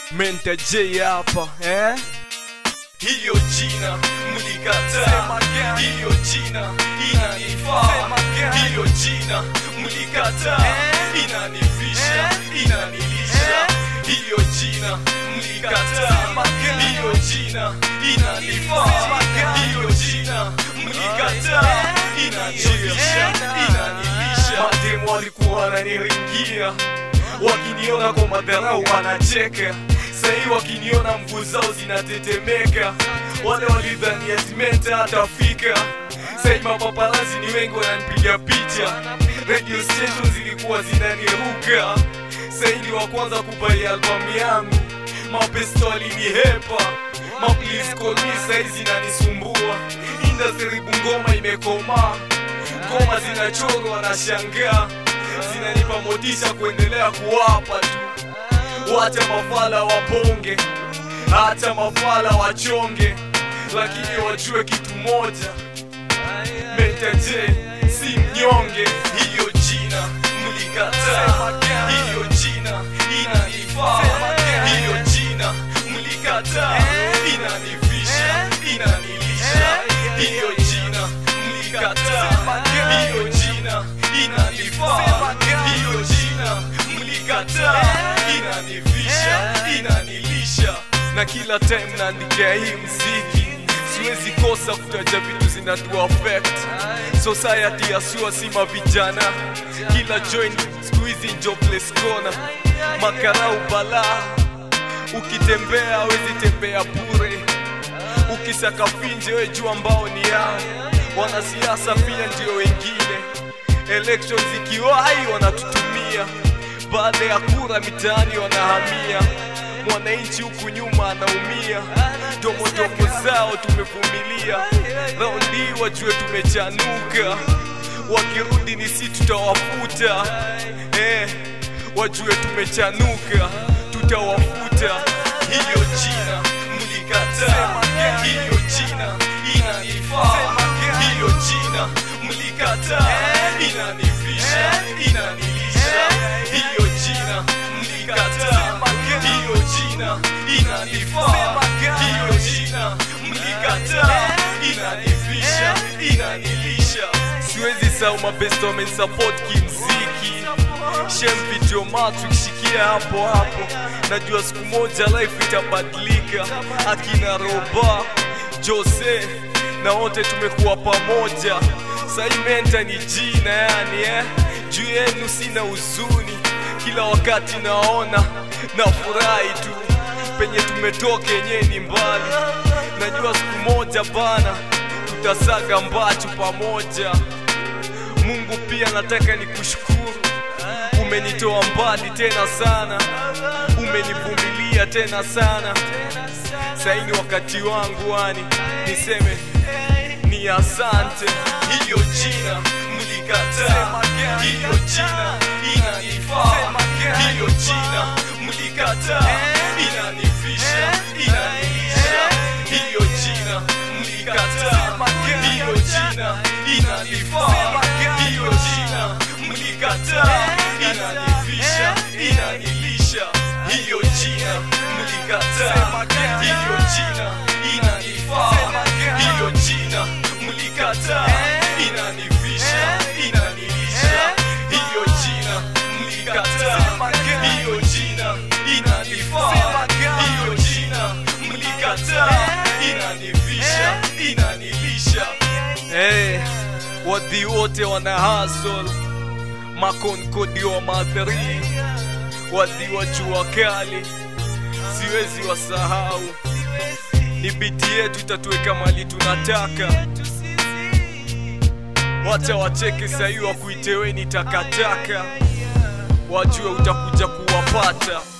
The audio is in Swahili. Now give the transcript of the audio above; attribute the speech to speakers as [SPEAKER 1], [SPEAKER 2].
[SPEAKER 1] Menta J hapa eh?
[SPEAKER 2] hiyo jina mlikataa, hiyo jina inanifaa, hiyo jina mlikataa, inanifisha, inanilisha, hiyo jina mlikataa, hiyo jina inanifaa, hiyo jina mlikataa, inanifisha, inanilisha. Mademu walikuwa wananiringia wakiniona kwa madharau wanacheka sahii wakiniona mguu zao zinatetemeka wale walidhani atimenta atafika sahii mapaparazi ni wengi wananipiga picha radio station zilikuwa zinaniruka sahii ni wa kwanza kubai albamu yangu mapesto walinihepa mapliskomi sahii zinanisumbua industry bungoma imekomaa ngoma zinachorwa na shangaa zinanipa motisha kuendelea kuwapa tu wacha mafala wabonge hata mafala wachonge lakini wajue kitu moja metaje si mnyonge hiyo jina mlikataa hiyo jina inanifaa hiyo jina mlikataa inanifisha inanilisha hiyo jina mlikataa hiyo jina inanifaa hiyo jina mlikataa inanifisha inanilisha na kila time naandikia hii mziki siwezi kosa kutaja vitu zinatu affect society yasua sima vijana kila join siku hizi jobless corner makarau balaa ukitembea hawezi tembea bure ukisaka finje we jua ambao ni yao wanasiasa pia ndio wengine election zikiwahi wanatutumia baada ya kura mitaani wanahamia mwananchi huku nyuma anaumia tomotomo zao tumevumilia raundi wajue tumechanuka wakirudi ni si tutawafuta eh, wajue tumechanuka tutawafuta hiyo jina mlikataa hiyo jina inanifaa hiyo jina mlikataa inanifisha inanilisha hiyo jina mlikataa hiyo jina inanifaa hiyo jina mlikataa inanifisha inanilisha siwezi sau mabesto wamenisupport kimziki shem video matrix shikia hapo hapo najua siku moja life itabadilika akina roba jose na wote tumekuwa pamoja sai menta ni jina yani eh? juu yenu sina huzuni kila wakati naona na furahi tu penye tumetoka yenyewe ni mbali najua siku moja bana tutasaga mbachu pamoja mungu pia nataka nikushukuru umenitoa mbali tena sana umenivumilia tena sana saini wakati wangu wani niseme ni asante hiyo jina mlikataa hiyo jina inanifaa hiyo jina mlikataa inanifisha inanilisha hiyo jina mlikataa hiyo jina inanifaa hiyo jina mlikataa inanifisha inanilisha hiyo jina mlikataa hiyo jina inanifaa hiyo jina mlikataa inanifisha inanilisha hiyo jina mlikataa hiyo jina inanifaa hiyo jina mlikataa inanifisha inanilisha
[SPEAKER 1] hey, wadhi wote wana hasol makonkodi wa madhari wadhi wa jua kali siwezi wasahau ni biti yetu itatuweka mali tunataka wacha wacheke sahii wakuiteweni takataka wajue utakuja kuwapata